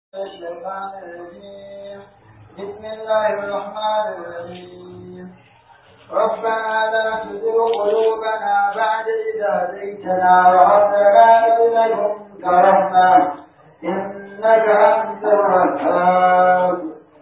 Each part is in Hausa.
الشيطان الرجيم بسم الله الرحمن الرحيم ربنا لا تزغ قلوبنا بعد إذ هديتنا وهب لنا من لدنك رحمة إنك أنت الوهاب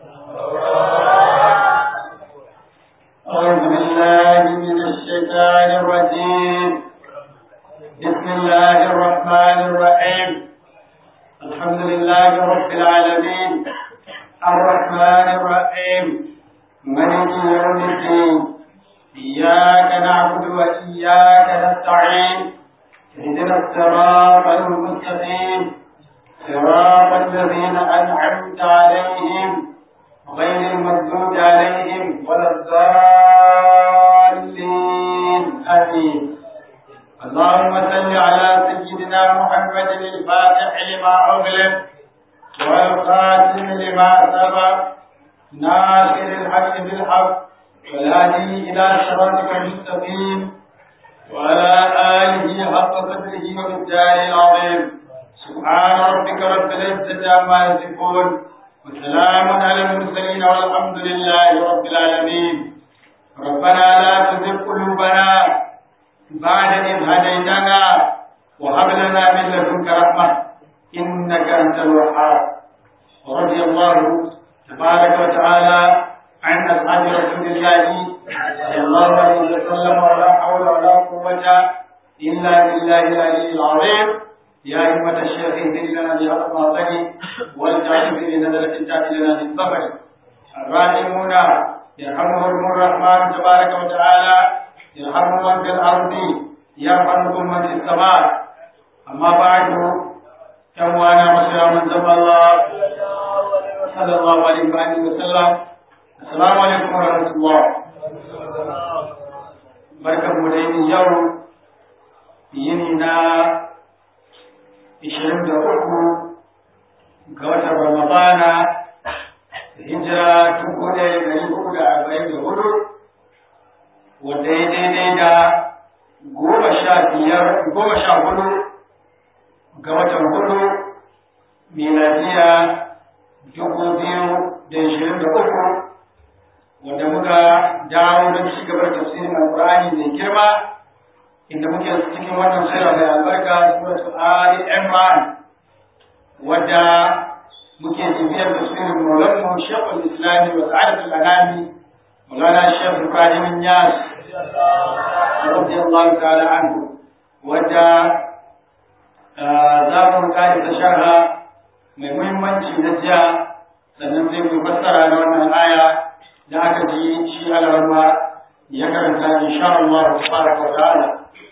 أعوذ بالله من الشيطان الرجيم بسم الله الرحمن الرحيم الحمد لله رب العالمين الرحمن الرحيم ملك يوم الدين إياك نعبد وإياك نستعين اهدنا الصراط المستقيم صراط الذين أنعمت عليهم غير المغضوب عليهم ولا الضالين آمين اللهم صل على سيدنا محمد الفاتح لما أغلق والخاتم لما سبق ناصر الحق بالحق والهادي إلى صراطك المستقيم وعلى آله حق قدره ومقداره العظيم سبحان ربك رب العزة عما يصفون وسلام على المرسلين والحمد لله رب العالمين ربنا لا تزغ قلوبنا بعد إذ هديتنا وهب لنا من لدنك رحمة إنك أنت الوهاب ورضي الله تبارك وتعالى عن أصحاب رسول الله صلى الله عليه وسلم ولا حول ولا قوة إلا بالله العلي العظيم يا أمة الشيخ اهدنا لنا بأطماطه والجعل في نزلة تأتي لنا بالصبر الراحمون يرحمهم الرحمن تبارك وتعالى يرحم من في الأرض يرحمكم من في السماء أما بعد كوانا مسلم من زم الله صلى الله عليه وآله وسلم السلام عليكم ورحمة الله بركة مدين يوم ينينا ishirin da uku ga watan Ramadana hijira dubu ɗaya da ɗari hudu da arba'in da hudu wanda ya daidai da goma sha biyar goma sha hudu ga watan hudu miladiya dubu biyu da ishirin da uku wanda muka dawo don ci gaba da tafsirin alƙur'ani mai girma inda muke cikin wannan sura mai albarka suratul ali imran wadda muke bibiyar da sunan maulanmu shekul islami wa sa'adatul anami maulana shekh ibrahim yas radiyallahu ta'ala anhu wadda za mu kare ta sharha mai muhimmanci na jiya sannan sai mu fassara na wannan aya da aka ji shi alarma ya karanta insha Allah tabaraka wa ta'ala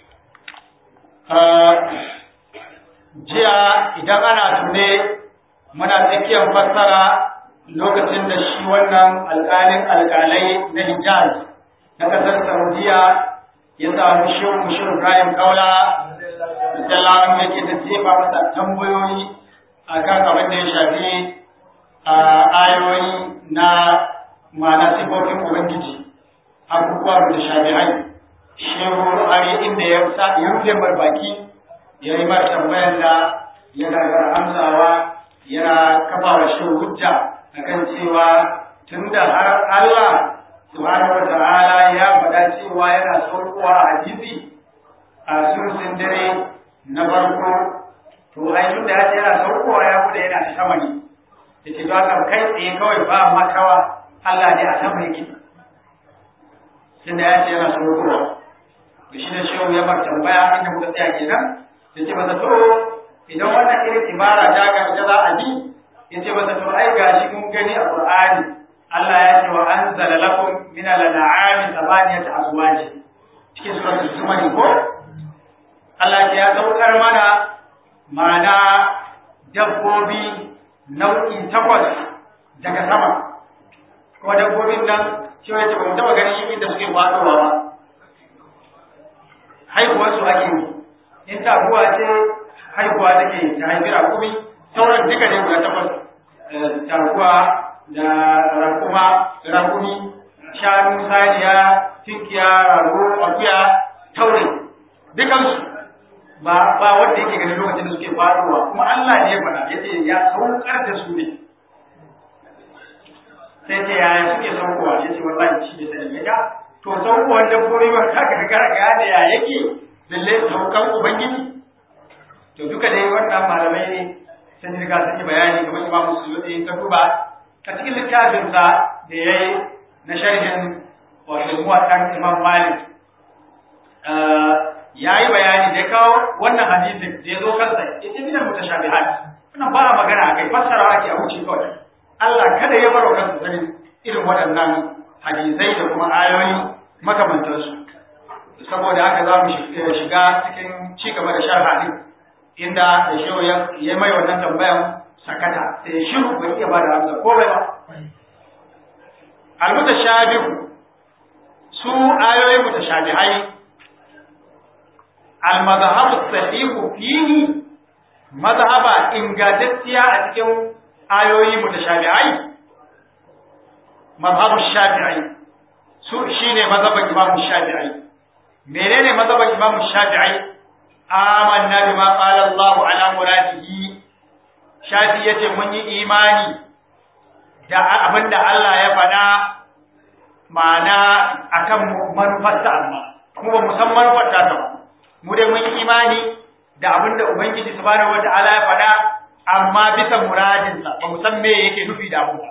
jiya idan ana tune muna tsakiyar fassara lokacin da shi wannan alƙalin alƙalai na Hijaz na ƙasar Saudiya ya samu shehu Mushir Ibrahim Kaula da lawan yake da jefa masa tambayoyi akan abin da ya shafi ayoyi na ma'ana sifofin Ubangiji abubuwa da shafi'ai shehu hari inda ya sa ya rufe mar baki ya yi mar tambayar da ya gagara amsawa yana kafa wa shi hujja akan cewa tunda har Allah subhanahu wa ta'ala ya faɗa cewa yana saukowa a hadisi a surusin dare na farko to ai tunda ya ce yana saukowa ya kuɗa yana sama ne yace to haka kai tsaye kawai ba makawa Allah ne a sama yake tunda ya ce yana saukowa to shi ne shehu ya bar tambaya inda muka tsaya kenan ya ce masa to idan wannan irin ibara ta ga ita za a bi ya ce masa to ai gashi mun gani a Qur'ani Allah ya ce wa anzala lakum min al-an'ami thamaniyata azwaj cikin suratul zumar ko Allah ya saukar mana mana dabbobi nau'i takwas daga sama ko dabbobin nan shi ya ce ba mu taba ganin inda suke fadowa ba haihuwar su ake yi in taguwa ce haihuwa take ta haifi rakumi sauran duka ne guda takwas taguwa da rakuma rakumi shanu saniya tinkiya rago akuya taure dukansu ba ba wanda yake ganin lokacin da suke faruwa kuma Allah ne ya faɗa yace ya saukar da su ne sai ce yaya suke saukowa yace wallahi shi ne sani ya to saukowar dabbobi ba ka ga garga da ya yake lalle saukan ubangiji to duka dai wannan malamai ne sun riga sun yi bayani kamar Imam Suyuti in ka duba a cikin littafin sa da yayi na sharhin wato muwaɗan Imam Malik ya yi bayani da ya kawo wannan hadisin da ya zo kansa ya ce minan mutashabihat wannan ba a magana a kai fassara ake a wuce kawai Allah kada ya baro kansa sanin irin waɗannan hadisai da kuma ayoyi makamantansu saboda haka za mu shiga cikin ci gaba da sharha din inda da shehu ya mai wannan tambayan sakata sai shiru bai iya ba da amsa ko bai ba al-mutashabihu su ayoyi mutashabihai al-madhhabu sahihu fihi madhhaba ingantacciya a cikin ayoyi mutashabihai madhhabu shafi'i su shine madhhabin imam shafi'i menene madhhabin imam shafi'i amanna bima qala Allah ala muradihi shafi yace mun yi imani da abinda Allah ya faɗa ma'ana akan manufarsa amma kuma ba mu san manufar ta ba mu dai mun yi imani da abinda ubangiji subhanahu wata'ala ya faɗa amma bisa muradinsa ba mu san me yake nufi da abu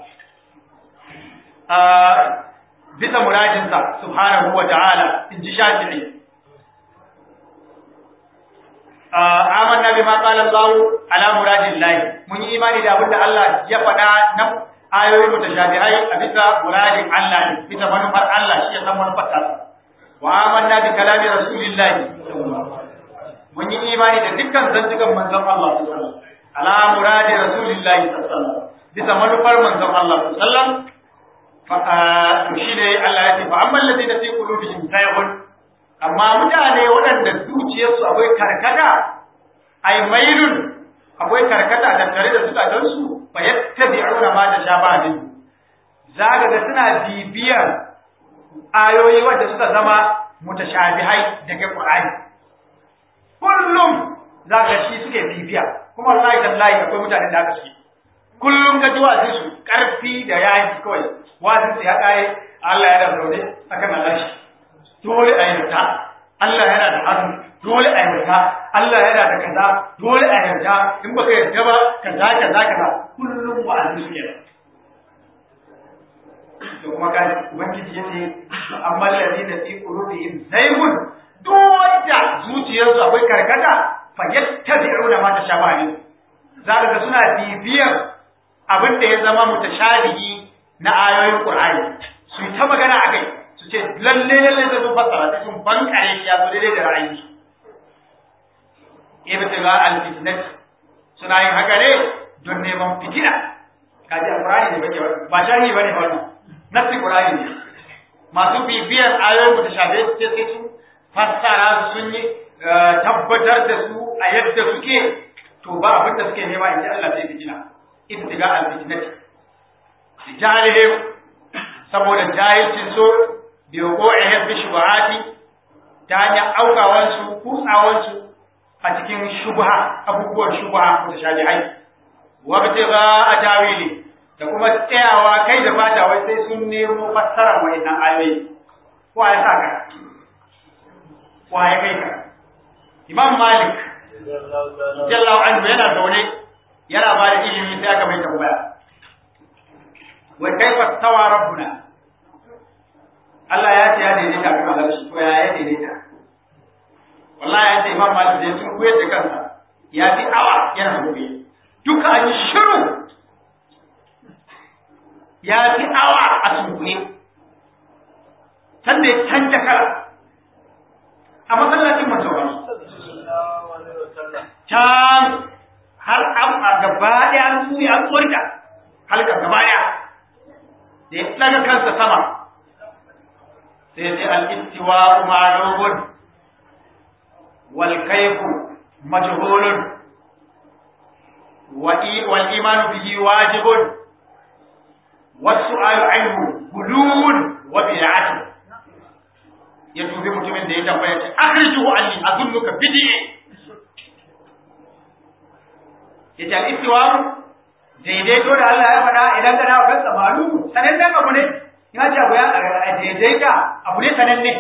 bisa muradinsa subhanahu wata'ala in ji shafi'i amanna bima qala Allah ala muradillah mun yi imani da abinda Allah ya faɗa na ayoyi mutashabihai a bisa muradin Allah ne bisa manufar Allah shi ya san manufar ta wa amanna bi kalami rasulillah mun yi imani da dukkan zantukan manzon Allah sallallahu alaihi wasallam ala muradi rasulillah sallallahu alaihi wasallam bisa manufar manzon Allah sallallahu alaihi wasallam fa shi ne Allah ya ce fa amma alladhina fi qulubihim zayghun amma mutane waɗanda zuciyarsu akwai karkata ai mailun akwai karkata tattare da zukatansu fa yattabi'una ma da shabahin zaka ga suna bibiyar ayoyi wanda suka zama mutashabihai daga Qur'ani kullum zaka shi suke bibiya kuma wallahi tallahi akwai mutane da aka suke kullum ga jiwa su karfi da yaji kawai wasu ya kare Allah ya da zaune akan Allah shi dole a yarda Allah yana da hannu dole a yarda Allah yana da kaza dole a yarda in baka yarda ba kaza kaza kaza kullum wa'azi suke da to kuma ka ubangiji yace amma alladhina fi qulubihim zaygun duk wanda zuciyarsu akwai karkata fa yattabi'una ma tashabaha min zaka ga suna bibiyar abin da ya zama mutashabihi na ayoyin Qur'ani su yi ta magana a kai su ce lalle lalle da sun fassara sai sun bankare shi ya zo daidai da ra'ayin su ibtiga al-fitnat suna yin haka ne don neman fitina kaji al-Qur'ani ne bake ba sharhi bane wannan nasi Qur'ani ne masu bibiyar ayoyin mutashabihi sai sai su fassara su sun yi tabbatar da su a yadda suke to ba abin da suke nema in ji Allah sai fitina ibtiga al-fitnat jalihim saboda jahilcin so bi wuqu'ihim fi shubuhati ta hanyar aukawan su kutsawan su a cikin shubha abubuwan shubha mutashabihai wa bitiga atawili da kuma tsayawa kai da fata wai sai sun nemo fassara wa'annan ayoyi ko ya saka ko ya kai ka imam malik jallahu anhu yana zaune yana ba da ilimi sai aka mai tambaya wa kaifa tawa rabbuna Allah ya ce ya daidaita kan alarshi ko ya ya daidaita wallahi ya ce imam malik da sun koyar da kansa ya fi awa yana gobe duka an yi shiru ya fi awa a sunkuye sanda ya canja kala a masallacin masauran can har a gaba ɗaya an tsuri an tsorita halka gaba ɗaya da ya ɗaga kansa sama sai sai al'istiwa ma'alubun wal kaifu majhulun wal imanu bihi wajibun wasu ayu anhu gulun wa bid'atun ya dubi mutumin da ya tambaya ce akhrijuhu anni azunnuka bid'i ya ce al-istiwa daidaito da Allah ya faɗa idan kana kan samalu sanannen abu ne ina ce abu ya daidaita abu ne sananne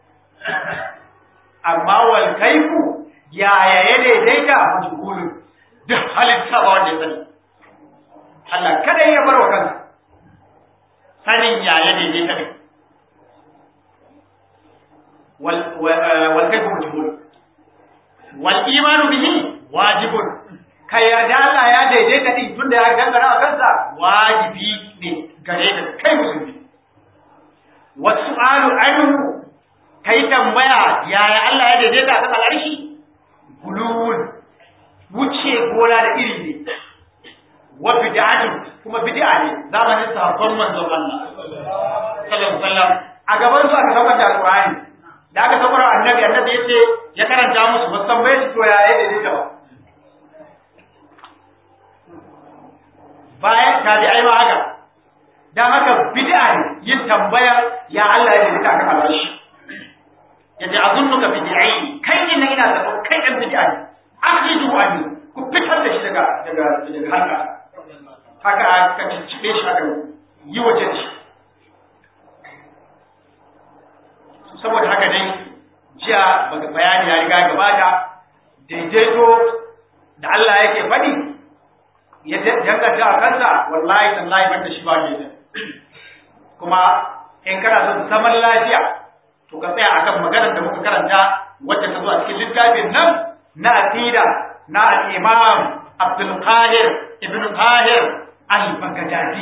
amma wal kaifu yaya ya daidaita majhulun duk halitta ba wanda ya sani Allah kada ya bar wa kansa sanin yaya daidaita ne wal wal kaifu majhulun wal imanu bihi wajibun ka yarda Allah ya daidaita din tunda ya gangara a kansa wajibi ne gare ka kai musulmi wasu alu anhu kai tambaya yaya Allah ya daidaita kan al'arshi gulul wuce gona da iri ne wa bid'atu kuma bid'a ne zamanin sahabban manzon Allah sallallahu alaihi wasallam a gaban su aka saukar da alqur'ani da aka saukar annabi annabi yace ya karanta musu ba san bai to yaya daidaita ba bayan tabi'ai ma haka dan haka bid'a ne yin tambaya ya Allah ya daidaita kan al'arshi yace azunnuka bid'i kai ne ina da kai dan bid'a ne akhidu anni ku fitar da shi daga daga daga halka haka aka ciccibe shi aka yi waje shi saboda haka dai jiya bayani ya riga gabata daidaito da Allah yake faɗi ya danganta a kansa wallahi tallahi ban da shi ba ne kuma in kana son zaman lafiya to ka tsaya akan maganar da muka karanta wacce ta zo a cikin littafin nan na aqida na al-imam Abdul Qahir ibn Qahir al-Baghdadi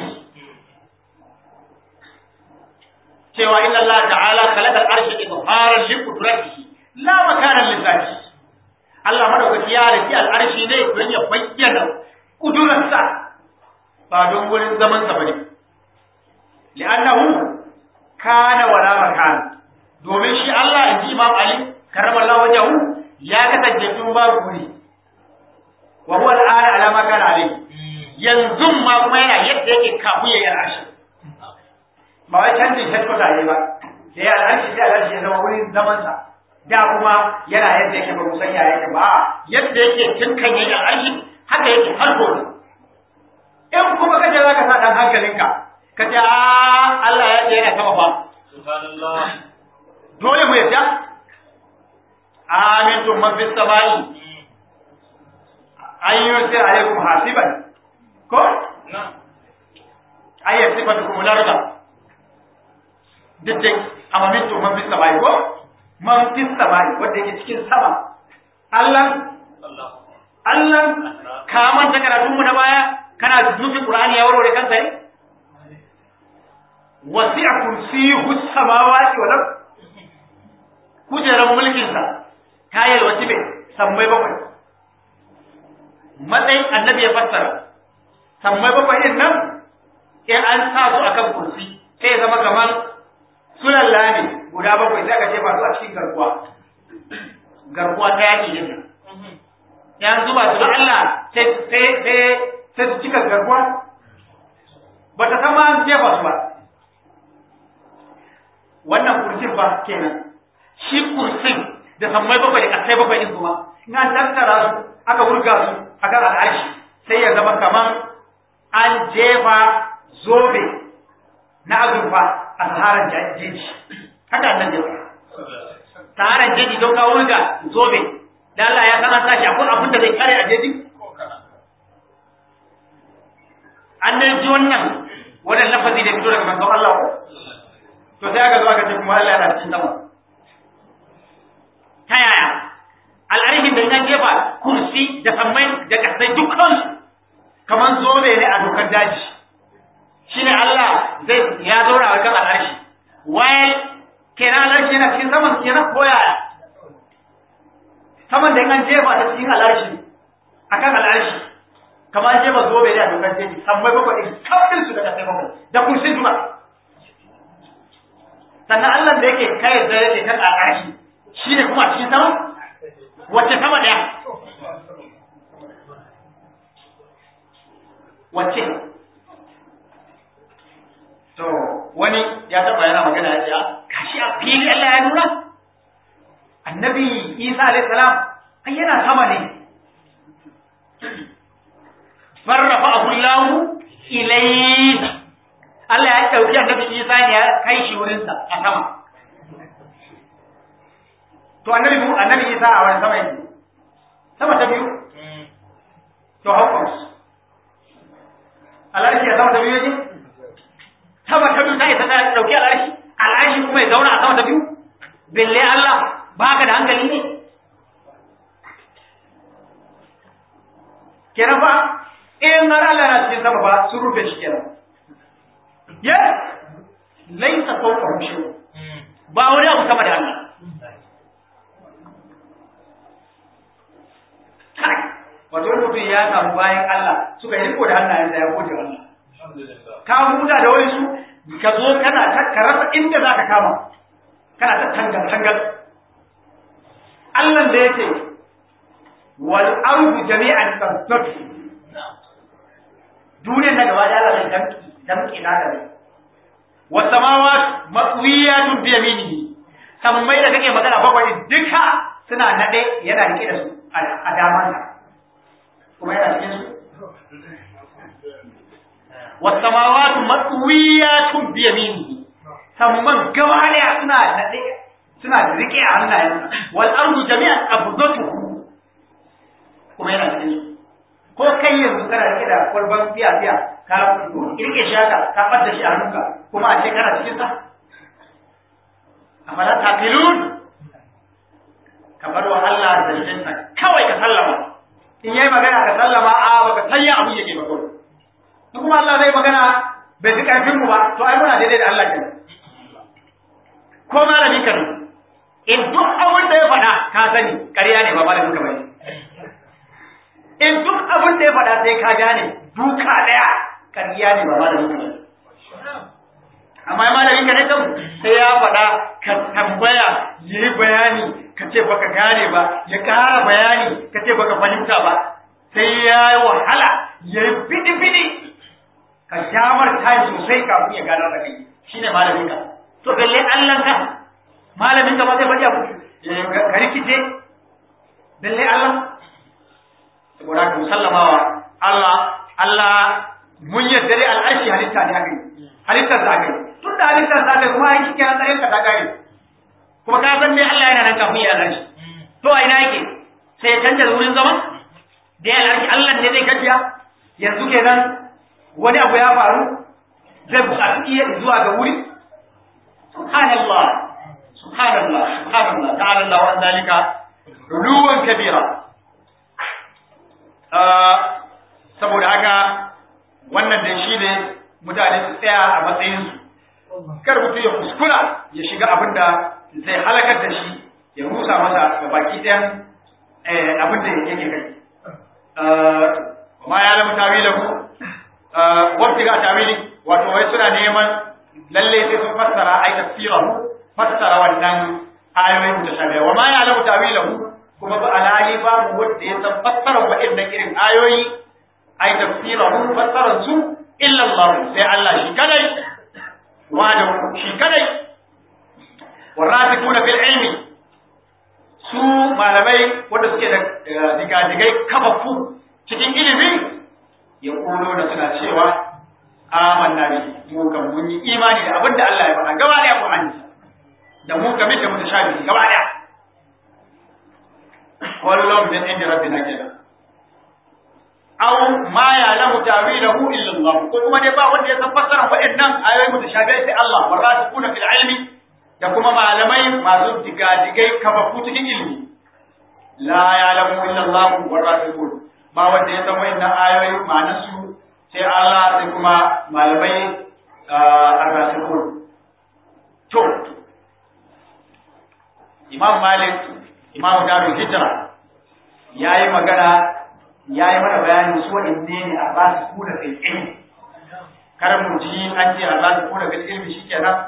cewa inna Allah ta'ala khalaqa al-arsha izharan li qudratihi la makana li zatihi Allah madaukaki ya riki al-arshi ne don ya bayyana kudurarsa ba don wurin zaman sa bane li'annahu kana wala makana domin shi Allah inji Imam Ali karramallahu wajhahu ya kasance tun babu wuri wa huwa al'ana ala ma kana alayhi yanzu ma kuma yana yadda yake kafin ya yi al'ashi ba wai canjin headquarter ne ba da ya al'ashi sai al'ashi ya zama wurin zaman sa da kuma yana yadda yake ba musan ya yake ba yadda yake tun kan yayi al'ashi haka yake har gobe in kuma kaje zaka sa dan hankalinka ka ce a Allah ya ce yana sama fa subhanallah dole mu yadda amintum man fis samai an yursil alaikum hasiban ko na ayat sifatukum larda duk dai amma mintum man fis samai ko man fis samai wanda yake cikin sama Allah Allah Allah ka manta karatun mu na baya kana nufin Qur'ani ya warware kansa ne wasi'a kursiyuhu samawati wal ard kujeran mulkin sa ta yalwaci bai sammai bakwai matsayin annabi ya fassara sammai bakwai din nan in an sa su akan kursi sai ya zama kamar sulalla ne guda bakwai sai aka jefa su a cikin garkuwa garkuwa ta yaki din nan ya zuba su da Allah sai sai sai sai su cika garkuwa ba ta san ma an jefa su ba wannan kursin ba kenan shi kursin da sammai bakwai da kasai bakwai din kuma in an tattara su aka wurga su akan al'arshi sai ya zama kaman an jefa zobe na azurfa a saharan jeji haka annan jefa saharan jeji don ka wurga zobe da Allah ya sanar tashi akwai abin da zai kare a jeji an dai ji wannan wannan lafazi da fito daga manzon Allah ko to sai aka zo aka ce kuma Allah yana cikin sama ta yaya al'arihin da ya jefa kursi da sammai da kasai dukkan kamar zobe ne a dokar daji shi ne Allah zai ya zaura a kan al'arshi waye kenan al'arshi yana cikin saman kenan ko yaya saman da an jefa ta cikin al'arshi akan al'arshi kamar an jefa zobe ne a dokar daji sammai bakwai ɗin kawai su da kasai bakwai da kursi duka sannan Allah da yake kai da yake kan al'arshi shi ne kuma cikin sama wacce sama daya wacce to wani ya taba yana magana ya ce kashi a fili Allah ya nuna annabi Isa alayhi salam ai yana sama ne farrafa'ahu Allah ilayhi Allah ya dauki annabi Isa ne ya kai shi wurin sa a sama to annabi mu annabi Isa a wani sama yake sama ta biyu to how comes Allah ya sama ta biyu yake sama ta biyu ta isa ta dauki al'arshi al'arshi kuma ya zauna a sama ta biyu bille Allah baka da hankali ne kenan fa in har Allah na cikin sama ba sun rufe shi kenan yes laisa fawqa shi ba wani abu sama da Allah kai wato wani mutum ya samu bayan Allah suka yi riko da hannayensa ya gode wa Allah ka huta da wani su ka zo kana ta ka rasa inda za ka kama kana ta tangal tangal Allah da yake wal ardu jami'an tasabbu duniyar na gaba da Allah zai damki damki na da wa samawat matwiyatun bi yaminihi sammai da kake magana bakwai duka suna nade yana rike da su a damansa kuma yana cikin su wa samawat matwiyatun bi yaminihi samman gaba daya suna nade suna rike a hannayensa wal ardu jami'an qabdatuhu kuma yana cikin su ko kai yanzu kana rike da kwalban biya biya ka rike shi haka ka ɓadda shi a hannunka kuma a ce kana cikin sa afala taqilun ka bar wa Allah zancen sa kawai ka sallama in yayi magana ka sallama a baka sanya abu yake ba kawai in kuma Allah zai magana bai ji karfin mu ba to ai muna daidai da Allah kenan ko malami kan in duk abin da ya faɗa ka sani ƙarya ne ba malamin ka bane in duk abin da ya faɗa sai ka gane duka ɗaya ƙarya ne ba malamin ka bane amma malamin ka ne kan sai ya faɗa ka tambaya ya yi bayani ka ce baka gane ba ya ƙara bayani ka ce baka fahimta ba sai ya yi wahala ya yi fidi-fidi ka shamar time sosai kafin ya gano da kai shine malamin ka to balle Allah ka malamin ka ba zai faɗi abu ka rikice balle Allah saboda ka musallamawa Allah Allah mun yadda dai al'arshi halitta ne haka halittar sa kai tun da halittar sa kai kuma yake kiran tsayin ka ta kare kuma ka san me Allah yana nan kafin ya al'arshi to a ina yake sai ya canja wurin zama da ya al'arshi Allah ne zai gajiya yanzu kenan wani abu ya faru zai buƙatu iya zuwa ga wuri subhanallah subhanallah subhanallah ta'ala Allah wa zalika ruluwan kabira saboda haka wannan da shi ne mutane su tsaya a matsayinsu kar mutum ya kuskura ya shiga abin da zai halakar da shi ya rusa masa ga baki ɗayan abin da yake kai ma ya lamu tawilahu wabti ga tawili wato wai suna neman lalle sai sun fassara ai tafsirahu fassara wannan ayoyin mutashabiha wa ma ya lamu tawilahu kuma ba alali babu wanda ya san fassara waɗannan irin ayoyi ai tafsirahu fassaran su illa Allah sai Allah shi kadai wanda shi kadai warasikuna fil ilmi su malamai wanda suke da digadigai kafafu cikin ilimi ya kulo da suna cewa amanna bi mu kan mun yi imani da abinda Allah ya faɗa gaba da Qur'ani da mu game da mutashabi gaba da kullum min inda rabbina kenan aw ma ya'lamu ta'wilahu illa Allah ko kuma dai ba wanda ya san fassara waɗannan ayoyi mutashabihi sai Allah warasikuna fil ilmi da kuma malamai masu digadigai kafafu cikin ilimi la ya'lamu illa Allah warasikun ba wanda ya san waɗannan ayoyi ma'anar su sai Allah sai kuma malamai arrasikun to Imam Malik Imam Darul Hijra yayi magana ya yi mana bayanin su waɗanne ne a ba su kuna fil ilmi kar mu ji an ce a ba su kuna fil ilmi shikenan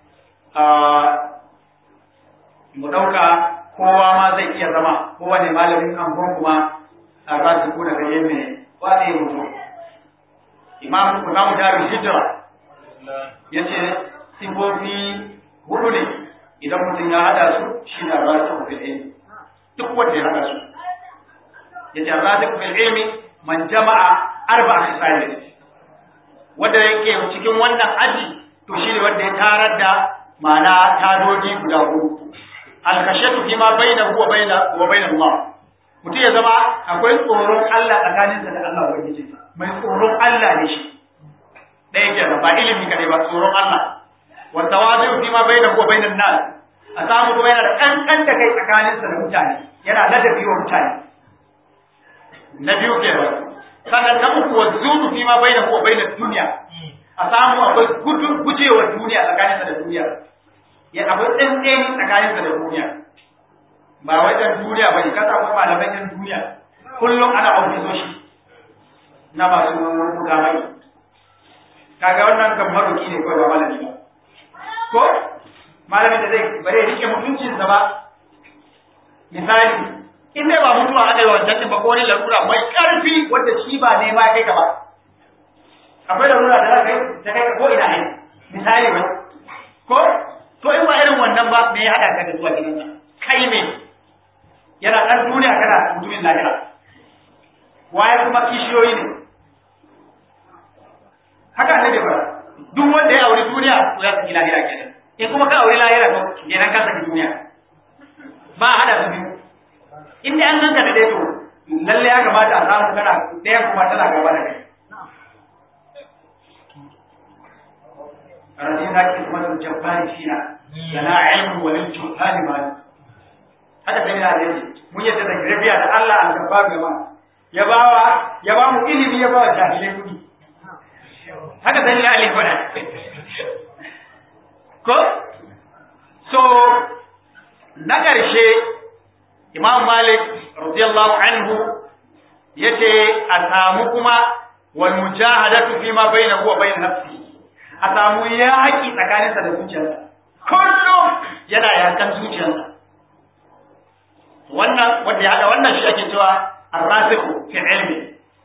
mu ɗauka kowa ma zai iya zama kowane malamin angon kuma a ba su kuna fil ilmi ne wa ne mutu imam imam daru hijra yace sifofi hudu ne idan mutum ya hada su shi na ba su fil ilmi duk wanda ya hada su yace arrazik fil ilmi man jama'a arba khisal wanda yake cikin wannan aji to shine wanda ya tarar da ma'ana tadoji guda hudu al-khashatu fi ma bainahu wa baina wa bain Allah mutum ya zama akwai tsoron Allah tsakaninsa da Allah ubangiji mai tsoron Allah ne shi ɗaya kenan ba ilimi kadai ba tsoron Allah wa tawazu fi ma bainahu wa bainan nas a samu kuma yana da kankan da kai tsakaninsa da mutane yana ladabi wa mutane na biyu kenan sannan na uku wa zudu fi ma bainahu wa bainan duniya a samu akwai gudun gujewa duniya tsakaninsa da duniya ya akwai tsantseni tsakaninsa da duniya ba wajen duniya ba ne ka samu malaman yan duniya kullum ana ofisoshi na masu mukamai kaga wannan kan maroki ne kawai ba malami ba ko malamin da zai bare rike mutuncinsa ba misali in dai ba mutuwa aka yi wancan din ba ko wani larura mai karfi wanda shi ba ne ma kai ka ba akwai larura da za ka yi ta kai ka ko ina ne misali ba ko to in ba irin wannan ba me ya hada ka da zuwa gidansa kai me yana dan duniya kana mutumin lahira waye kuma kishiyoyi ne haka ne ba duk wanda ya auri duniya to ya saki lahira kenan in kuma ka auri lahira to kenan ka saki duniya ba a hada su biyu in dai an ganka da dai to lalle ya kamata a samu kana ɗaya kuma tana gaba da kai رضينا كلمة الجبار فينا لنا علم وللجهال مال haka sai na da mun yadda da rabiya da Allah an gaba gaba ya bawa ya ba mu ilimi ya ba wa jahilai kudi haka sai na Ali fada ko so na ƙarshe Imam Malik radiyallahu anhu yace a samu kuma wal mujahadatu fi ma bainahu wa bain nafsihi a samu yaƙi tsakaninsa da zuciyarsa kullum yana yakan zuciyarsa wannan wanda ya haɗa wannan shi ake cewa arrasikhu fi ilmi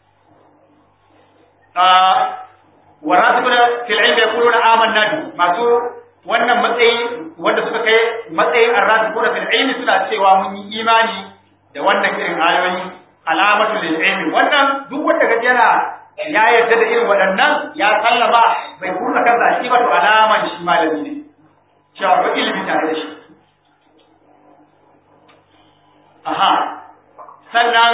wa rasikhu fi ilmi yaquluna amanna bi masu wannan matsayi wanda suka kai matsayin arrasikhu fi ilmi suna cewa mun yi imani da wannan irin ayoyi alamatu lil ilmi wannan duk wanda kaje yana ya yarda da irin waɗannan ya sallama bai kurna kansa shi ba to alaman shi malami ne cewa ba ilimi tare da shi aha sannan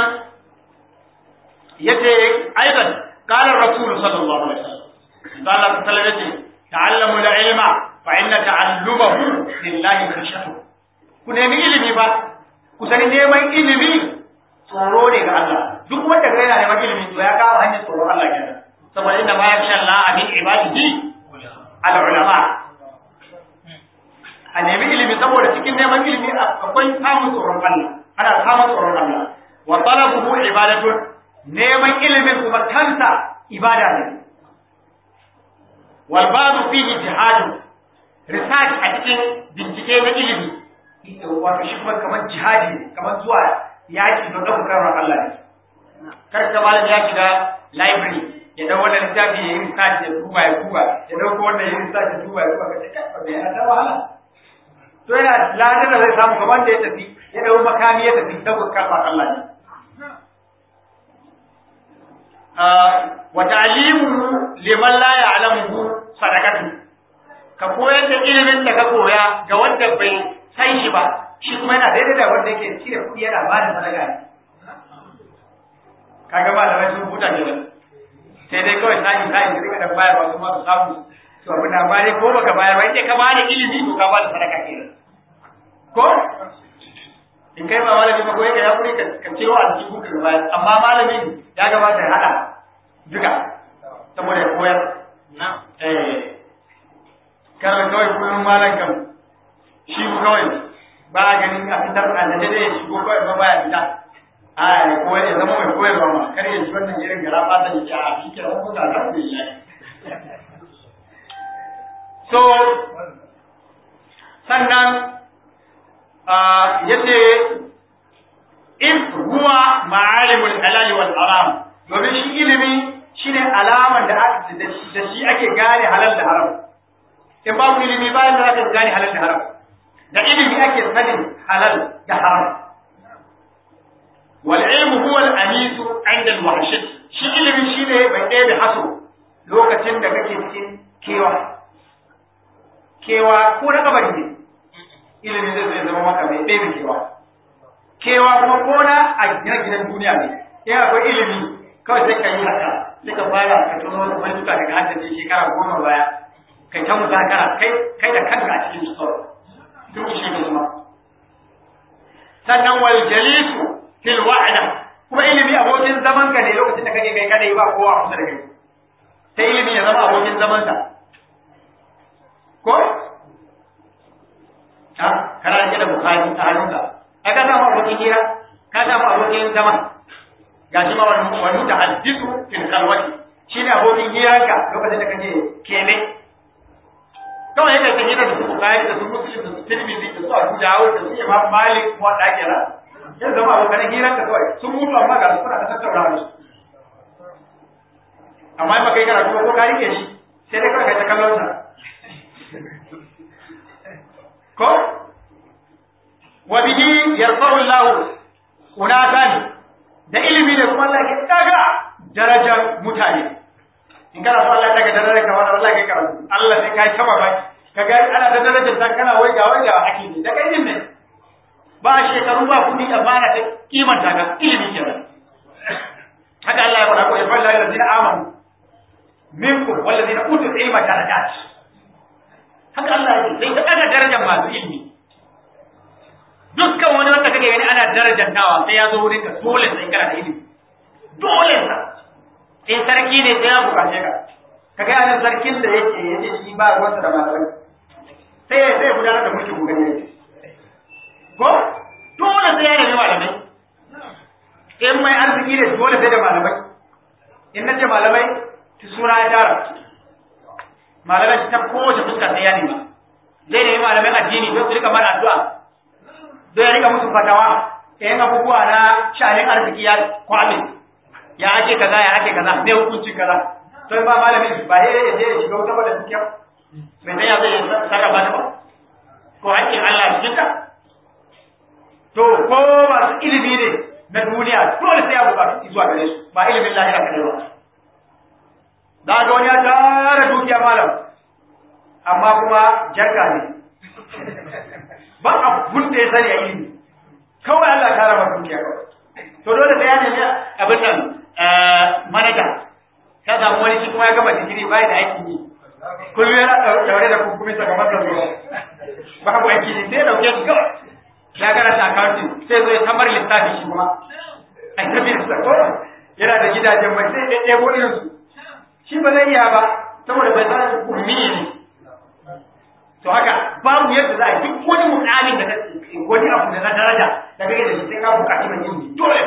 yace aidan qala rasul sallallahu alaihi wasallam qala sallallahu yace ta'allamu al-ilma fa inna ta'allumahu lillahi khashatu ku nemi ilimi ba ku sani neman ilimi tsoro ne ga Allah duk wanda ga yana neman ilimi to ya kawo hanyar tsoron Allah kenan saboda inda ma yakhsha Allah min ibadihi al ulama a nemi ilimi saboda cikin neman ilimi akwai samun tsoron Allah ana samun tsoron Allah wa talabuhu ibadatun neman ilimin kuma kansa ibada ne wal ba'du fihi jihadu research a cikin bincike na ilimi wato shi kuma kamar jihadi ne kamar zuwa yaki don ɗaukar Allah ne kar ka malam ya shiga library ya dau wannan littafi ya yi research ya duba ya duba ya dauko wannan ya yi research ya duba ya duba ka ce kai ba yana da wahala to yana ladan da zai samu kamar da ya tafi ya dau makami ya tafi daukar kalmar Allah ne wa ta'limuhu liman la ya'lamuhu sadaqatu ka koyar da ilimin da ka koya ga wanda bai san shi ba shi kuma yana daidai da wanda yake cire kuɗi yana ba da sadaka ne kaga malamai sun huta ne sai dai kawai sai sai da rika da bayar wasu ma su samu to abin da bare ko baka bayar ba in ka ba da ilimi to ka ba da sadaka kenan ko in kai ba malami ba ko yake ya kuri ka ce wa aljihu ka bayar amma malamin ya gabata ya hada duka saboda ya koyar na eh kar kawai kullum malam kam shi kawai ba a ganin a fitar a da dai shi ko kawai ba baya fita a ya koyar ya zama mai koyarwa ma kar ya ji wannan irin gara fata ya ce a shi ke wani kuka za ku yi so sannan ya ce in huwa ma'alimul halal wal haram domin shi ilimi shine alaman da da shi ake gane halal da haram in babu ilimi bayan da aka gane halal da haram da ilimi ake sanin halal da haram wal ilmu huwa al anisu inda al wahshat shi shi ilimi shine mai ɗaya da haso lokacin da kake cikin kewa kewa ko na kabari ne ilimi zai zai zama maka mai ɗaya da kewa kewa kuma ko na a gina gidan duniya ne in akwai ilimi kawai sai ka yi haka sai ka fara ka tuno wasu baituka daga haddace shekara goma baya kai ta muzakara kai kai da kanka a cikin store duk shi ne kuma sannan wal jalisu fil wa'da kuma ilimi abokin zaman ka ne lokacin da kake kai kadai ba kowa kusa da kai sai ilimi ya zama abokin zaman ka ko ha kana rike da bukhari a hannunka ai ka samu abokin hira ka samu abokin zaman gashi ma wani wani da haddisu fil kalwati shine abokin hiranka lokacin da kake kene kawai yadda ta hira da su bukari da su muslim da su tirmidhi da su abu dawud da su imam malik ko da kira ya zama abokan hiranka kawai sun mutu amma ga su kuna ta tattauna da su amma in baka yi karatu ko ka rike shi sai dai kawai kai ta kallon sa ko wa bihi yarfa'u Allah unatan da ilimi ne kuma Allah ke daga darajar mutane in kana so Allah daga darajar ka wannan Allah ke karatu Allah sai kai taba bai kaga ana da darajar ta kana wai ga wai ga ake ne daga ilimi ne ba shekaru ba kudi da bana ta kimanta ga ilimi kenan haka Allah ya faɗa ko ya falla allazina amanu minkum wallazina utul ilma darajat haka Allah ya ce sai ta daga darajar masu ilimi dukkan wani wanda kake gani ana darajantawa sai ya zo wurin ka dole sai kana da ilimi dole sa in sarki ne sai ya bukace ka ka ga anan sarkin da yake yace shi ba ruwansa da malamai sai ya sai gudanar da mulkin gugani ne ko dole sai ya nemi malamai in mai arziki ne dole sai da malamai in na ce malamai suna ya tara malamai ta kowace fuska sai ya nema zai nemi malamai addini don su rika mara addu'a zai rika musu fatawa yin abubuwa na shanin arziki ya kwame ya ake kaza ya ake kaza ne hukuncin kaza to ba malamin ba ya je ya shiga wuta da dukiya mai dan ya zai sarrafa ta ba ko hakkin Allah cikin ta to ko masu ilimi ne na duniya dole sai ya bukatu zuwa gare su ba ilimin lahira kadai ba da ga wani ya tara dukiya malam amma kuma jarka ne ba abun da ya sani a ilimi kawai Allah ta raba dukiya kawai to dole sai ya nemi abin nan manaja ka samu wani shi kuma ya gama digiri bai da aikin yi kullum yana daure da kunkumi sakamakon da zuwa ba ku aiki ne sai ya dauke shi kawai ya gara ta accounting sai zai tamar lissafi shi kuma a tafi ko yana da gidajen mai sai ya ɗebo irin su shi ba zai iya ba saboda bai san ummi ne to haka babu yadda za a duk wani mukamin da wani abu da na daraja da kake da shi sai ka bukaci mai ilimi dole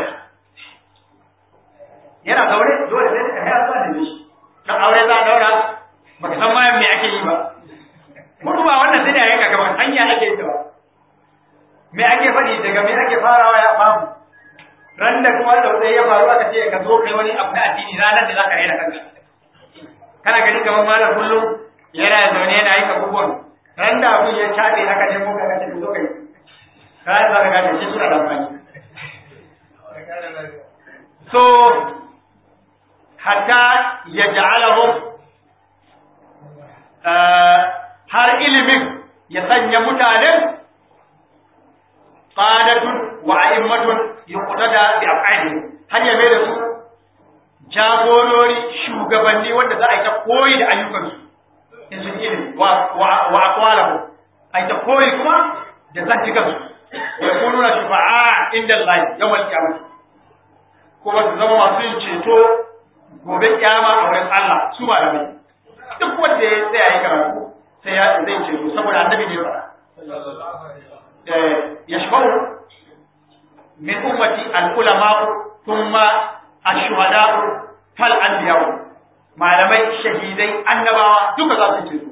yana zaure dole sai ka hayar zuwa da shi kan aure za a daura baka san ma me ake yi ba mutu ba wannan sai da yanka kamar hanya ake yi ba me ake faɗi daga me ake farawa ya famu ran da kuma da ya faru aka ce ka zo kai wani abu na addini ranar da za ka raina kanka kana gani kamar malam kullum yana zaune yana aika abubuwan ran da abun ya caɗe aka je muka kace ku zo kai kai za ka gane shi suna da amfani so hatta ya ja'alahu har ilimin ya sanya mutanen qadatun wa a'immatun yuqtada bi af'alihim har ya mai da su jagorori shugabanni wanda za a yi ta koyi da ayyukansu in sun ilimi wa aqwalahu ai ta koyi kuma da zantikansu ya kunu na shufa'a inda Allah yawan kiyama kuma su zama masu yin ceto gobe kiyama a wurin Allah su ba da mai duk wanda ya tsaya yi karatu sai ya zai ceto saboda annabi ne fara yashfa'u min ummati al-ulama thumma ash-shuhada fal anbiya malamai shahidai annabawa duka za su ceto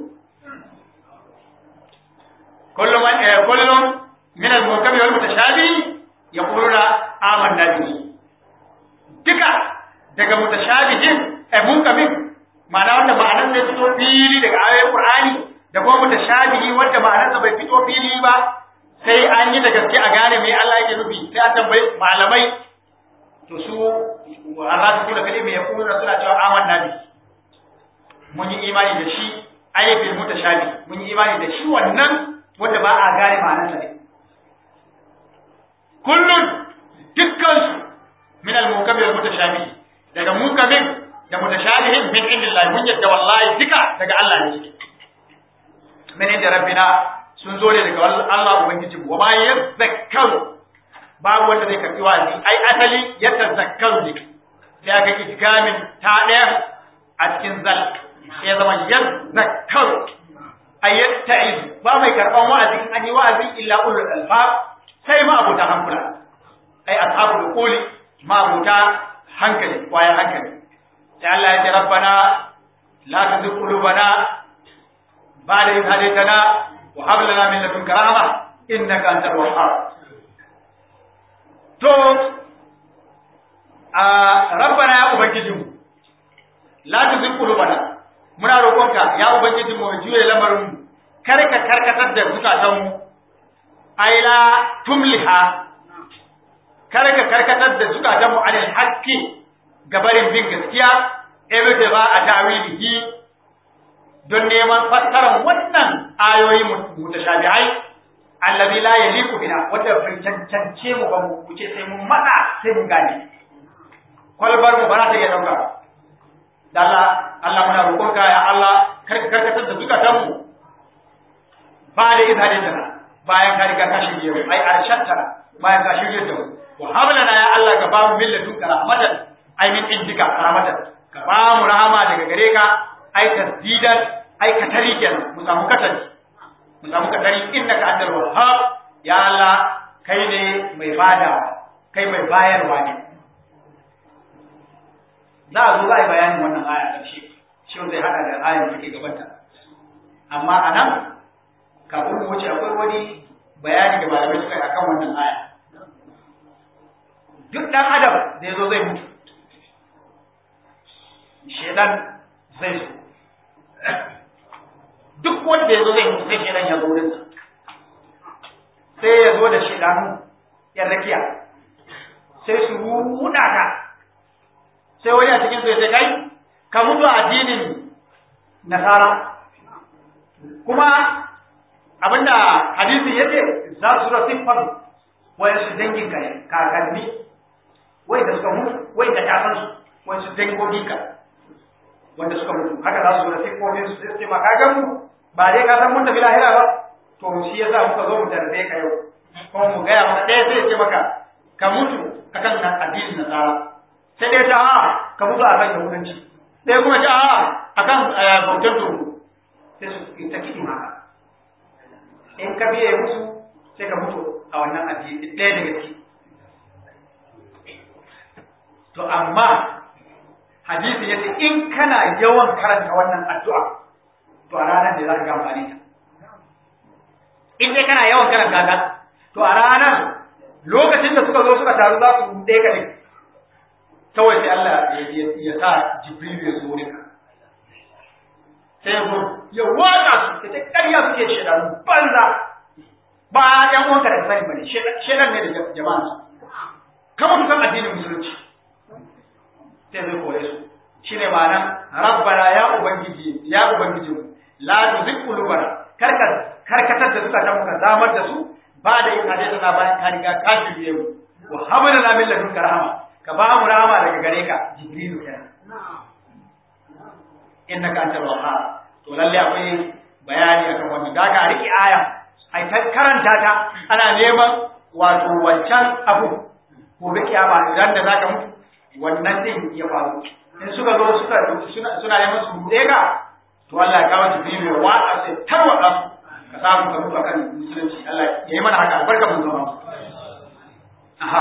kullum kullum min al-mukammil wal mutashabi yaquluna amanna bihi duka daga mutashabihin eh mukamin ma'ana wanda ma'anar zai fito fili daga ayoyin Qur'ani da kuma mutashabihi wanda ma'anar bai fito fili ba sai an yi da gaske a gane me Allah yake nufi sai an tambayi malamai to su arrasu da kalimi ya kuma suna cewa amanna bi mun yi imani da shi ayyubil mutashabi mun yi imani da shi wannan wanda ba a gane ma'anarsa ne kullun dukkan su min al-mukammil al-mutashabi daga mukammil da mutashabihin min indillahi mun yadda wallahi duka daga Allah ne suke min inda rabbina sun zo ne daga Allah ubangiji wa ma yazakkaru babu wanda zai karbi wa'azi ai asali ya tazakkaru ne sai aka idgamin ta daya a cikin zal sai zama yazakkaru ayyatta'iz ba mai karban wa'azi an yi wa'azi illa ulul albab sai ma abuta hankula ai ashabul quli ma abuta hankali kwaya hankali sai Allah ya ce rabbana la tuzigh qulubana ba'da idh hadaytana wa hab lana min ladunka rahma innaka antal wahhab to a rabbana ya ubangijinmu la tuzigh qulubana muna roƙonka ya ubangijinmu mu juye lamarin mu kar ka karkatar da zukatanmu ai la tumliha kar ka karkatar da zukatanmu anil haqqi gabarin bin gaskiya ebe ba a tawilihi don neman fassarar wannan ayoyi mutashabihai allazi la yaliqu bina wanda bai cancance mu ba mu ce sai mun matsa sai mun gane kwalbar mu ba za ta iya dauka da Allah Allah muna roƙonka ya Allah kar ka karkatar da zukatanmu ba da izalin da bayan ka riga ka shirye mu ai arshanta bayan ka shirye da mu wa hablana ya Allah ka ba mu millatun rahmatan ai min indika rahmatan ka ba mu rahama daga gare ka ai tasdidan ai katari kenan mu samu katari mu samu katari innaka antal wahhab ya Allah kai ne mai bada kai mai bayarwa ne za a zo za a yi bayanin wannan aya ƙarshe shi zai hada da ayar da take gabanta amma a nan kafin mu wuce akwai wani bayani da malamai suka yi akan wannan aya duk ɗan adam da ya zo zai mutu shedan zai so duk wanda ya zo zai mutu sai shedan ya zo wurinsa sai ya zo da shedanu yan rakiya sai su ruɗa ka sai wani a cikin su ya ce kai ka mutu a addinin nasara kuma abinda hadisi ya ce za su ra siffar wayan su dangin ka kakanni wai da suka mutu wai da kasan su wayan su dangogin ka wanda suka mutu haka za su ra siffofin su sai ce ma kagan mu ba dai ka san mun tafi lahira ba to shi yasa muka zo mu tarbe ka yau kuma mu gaya maka ɗaya sai ya ce maka ka mutu akan addinin nasara sai dai ta a ka mutu a kan yahudanci sai kuma ta a a kan bautar turu sai su ta kiɗi maka in ka biye musu sai ka mutu a wannan addini ɗaya daga ciki to amma hadisi ya ce in kana yawan karanta wannan addu'a to a ranar da za ka ga amfani ta in dai kana yawan karanta ta to a ranar lokacin da suka zo suka taru za su ɗaya ka ne kawai sai Allah ya sa Jibril ya zo ka sai ya ya watsa su ta ƙarya suke shedanu banza ba ƴan uwanka da sani bane shedan ne da jama'a su kama su san addinin musulunci sai zai kore su shine ma'anar rabbana ya ubangiji ya ubangiji la tuzigh qulubana karka karkatar da suka tamu ka zamar da su ba da yin hadisi na bayan ka riga ka shirye mu wa habana na min ladunka rahama ka ba mu rahama daga gare ka jibrilu kenan innaka antal wahhab to lalle akwai bayani akan wannan da ka riki aya ai ta karanta ta ana neman wato wancan abu ko da kiyama idan da zaka mutu wannan din ya faru in suka zo suka suna suna neman su bude ka to Allah ya kawo jibrilu ya watsa sai tarwada su ka samu ka mutu akan musulunci Allah ya yi mana haka albarka mun zama aha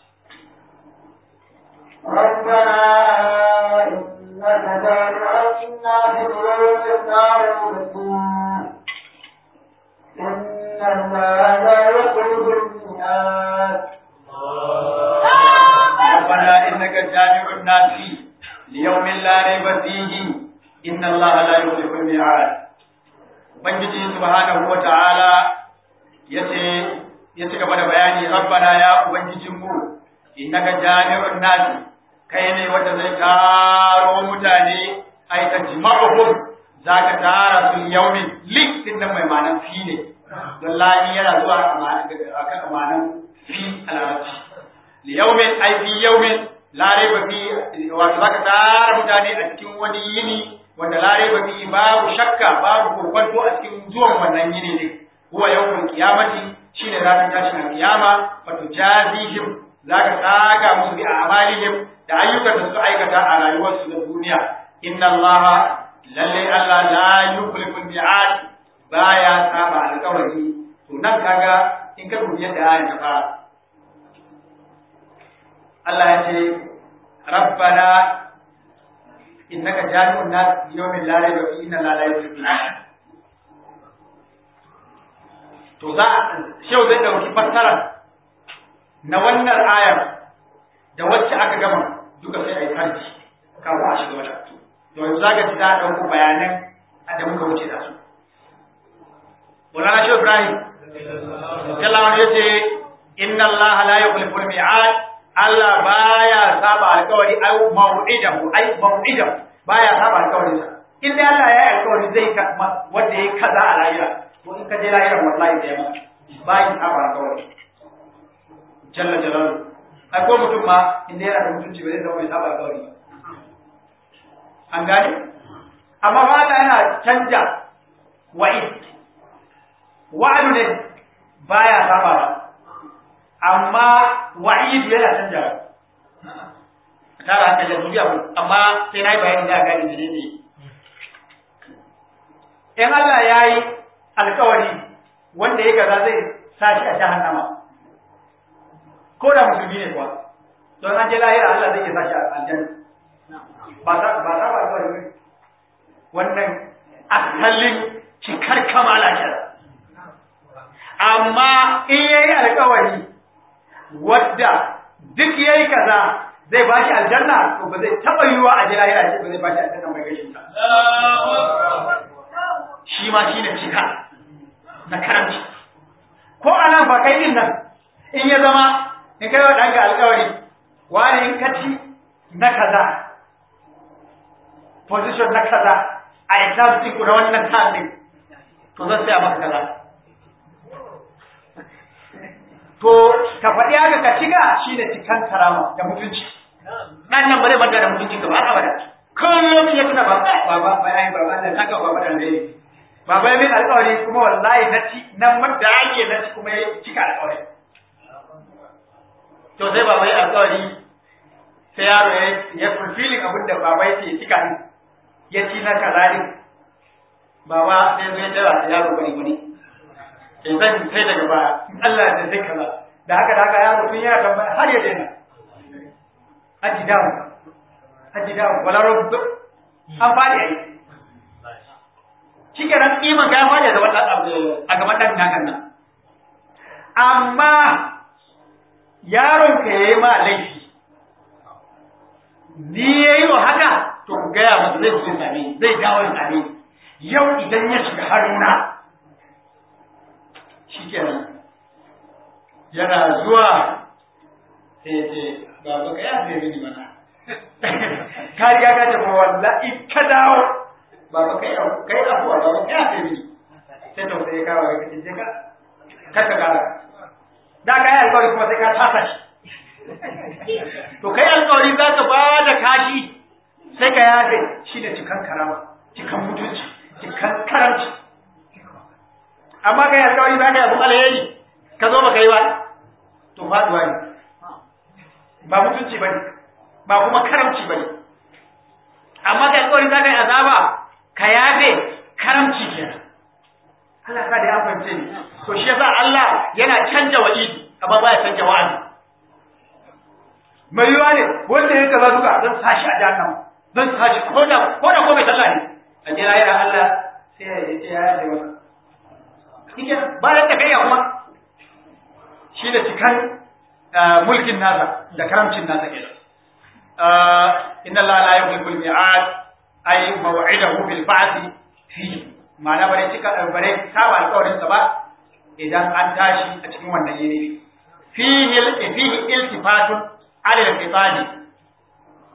ربنا إنك جامع الناس ليوم معروفين إن الله لا يخلف الميعاد ربنا إنك جامع الناس ليوم لا ريب فيه إن الله لا يخلف الميعاد Ubangiji subhanahu wa ta'ala ya ce, ya ci gaba da bayani, Rabbana ya Ubangijinmu, innaka jami'un nasi, kai ne wanda zai taro mutane ai ta jima'uhum zaka tara su yaumin lik din nan mai ma'anan fi ne don lani yana zuwa akan ma'anan fi a larabci li yaumin ai fi yaumin la raiba fi wato zaka tara mutane a cikin wani yini wanda la raiba fi babu shakka babu kokwanto a cikin zuwan wannan yini ne huwa yawmul qiyamati shine ranar tashin kiyama wato jazihim zaka saka musu bi a'malihim da ayyukan da suka aikata a rayuwarsu da duniya inna allaha lalle Allah la yukhliful mi'ad baya saba alƙawari to nan kaga in ka dubi yadda ayan ta fara Allah ya ce rabbana innaka jami'un nas yawmin la rayba fihi inna la yukhliful mi'ad to za shau zai dauki fassara na wannan ayar da wacce aka gama duka sai a yi harji kafin a shiga wata to yanzu za ka ci za a ɗauko bayanan da muka wuce da su Mulana Shi Ibrahim Sallallahu ya ce inna Allah la yukhlifu al-mi'ad Allah baya saba alƙawari ai mau'idahu ai mau'idahu baya saba alƙawari sa in dai Allah ya yi alƙawari zai ka wanda yayi kaza a lahira to in ka je lahira wallahi da yamma bayin saba alƙawari jalla jalaluhu ai ko mutum ma inda yana da mutunci ba zai zama mai saba alƙawari ba an gane amma ba Allah yana canja wa'id wa'adu ne baya saba ba amma wa'id yana canja tara hankali yanzu biya amma sai na yi bayani za a gane mene ne in Allah ya yi alkawari wanda ya gaza zai sashi a jahannama ko da musulmi ne kuwa don an je lahira Allah zai iya sashi a aljanna ba ta ba ta ba alkawari ne wannan asalin cikar kamala kenan amma in yayi alkawari wadda duk yayi kaza zai ba shi aljanna to ba zai taba yiwa a jira yana ba zai ba shi aljanna mai gashin ta shi ma shi ne cika na karanci ko a nan ba kai din nan in ya zama in kai wa ɗanka alkawari wani in kaci na kaza position na kaza a exam ɗin ku na wannan time to zan saya maka kaza to ka faɗi haka ka ciga shi ne cikan karama da mutunci nan nan bare manta da mutunci ka ba abada kullum ya tuna ba ba ba ba ai ba Allah saka ba ba dan dai ba ba min alƙawari kuma wallahi na ci nan madda ake na ci kuma ya cika alƙawari to sai baba ya alƙawari sai yaro ya ya fulfilling abin da baba ya ce cika ni ya ci na kaza ne baba sai zai jira yaro bari bari sai zan sai daga baya in Allah ya sai kaza da haka da haka yaro tun yana tambaya har ya daina aji dawo aji dawo wala rubu an fadi ai shike nan iman ga fadi da wannan a gaban dan nakan nan amma yaron ka yayi ma laifi ni yayi wa haka to ku ga ya masa zai zo same zai dawo ya same yau idan ya shiga haruna shikenan yana zuwa sai ya ce baba ka yafe mini mana ka riga ka tafi wallahi ka dawo baba kai kai afuwa baba ka yafe mini sai to sai ka wa kace je ka kar ka kara da ka yi alƙawari kuma sai ka tasa shi to kai alƙawari za ka ba da kashi sai ka yafe shi ne cikan karama cikan mutunci cikan karamci amma kai alƙawari za ka yi abin alheri ka zo baka yi ba to faduwa ne ba mutunci ba ne ba kuma karamci ba ne amma kai alƙawari za ka yi azaba ka yafe karamci kenan Allah ka da ya fahimce ni to shi yasa Allah yana canja wa'idi amma ba ya canja wa'azi mai yiwa ne wanda ya kaza duka zan sashi a jahannama zan sashi ko da ko da ko mai sallah ne a jira ya Allah sai ya ce ya yafe masa kike bayan da kai kuma shi da cikan mulkin nasa da karamcin nasa kenan inna Allah la yuhibbu al-mi'ad ay maw'idahu bil ba'th fi ma'ana bare cika bare saba alƙawarin sa ba idan an tashi a cikin wannan yini fihi fihi iltifatun ala al-qitali